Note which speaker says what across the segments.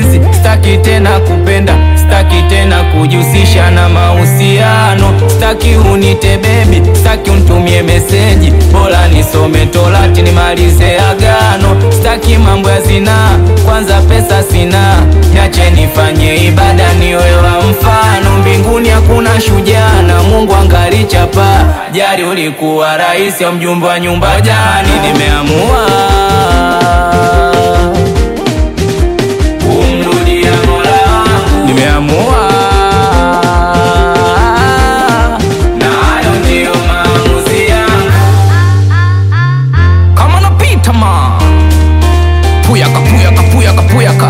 Speaker 1: mapenzi, staki tena kupenda, staki tena kujihusisha na mahusiano, staki unite bebi, staki unitumie meseji, bora nisome Torati nimalize agano, staki mambo ya zinaa, kwanza pesa sina, niache nifanye ibada niwe wa mfano, mbinguni hakuna shujaa na Mungu angali chapa, jari ulikuwa rais au mjumbe wa nyumba jani, nimeamua kumrudia Mola wangu, nimeamua na hayo ndiyo maamuzi yangu. Kama napita ma puyaka puyaka puyaka puyaka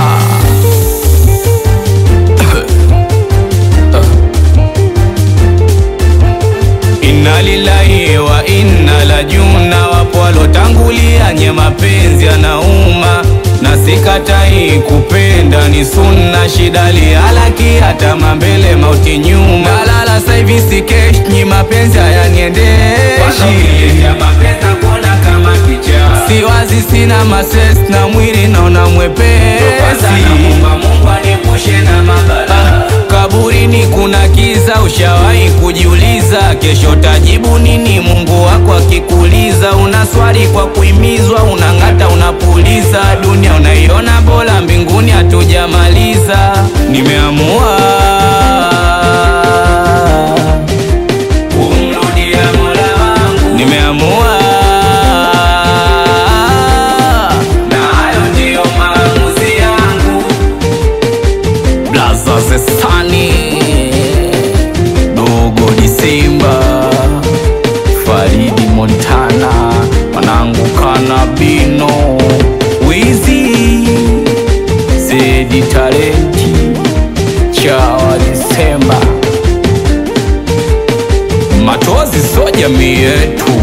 Speaker 1: Inna lillahi wa inna la juna, wapo walotangulia nye mapenzi yanauma, na sikatai kupenda ni sunna, shida lihalaki hata mambele mauti nyuma, nalala saivi sikesh nyi mapenzi hayaniendeshi siwazi sina mases na mwili naona mwepesi Ah, kaburini kuna kiza, ushawahi kujiuliza kesho tajibu nini? Mungu wako akikuuliza, una swali kwa kuimizwa, unang'ata, unapuliza, dunia unaiona bora, mbinguni hatujamaliza. Nimeamua kumrudia Mola wangu, nimeamua na hayo ndiyo maamuzi yangu. Blaza Zesani Dogo Disemba Faridi Montana Mwanangu Kanabino Wizi Zedi Talenti Chawa Disemba Matozi so jamii yetu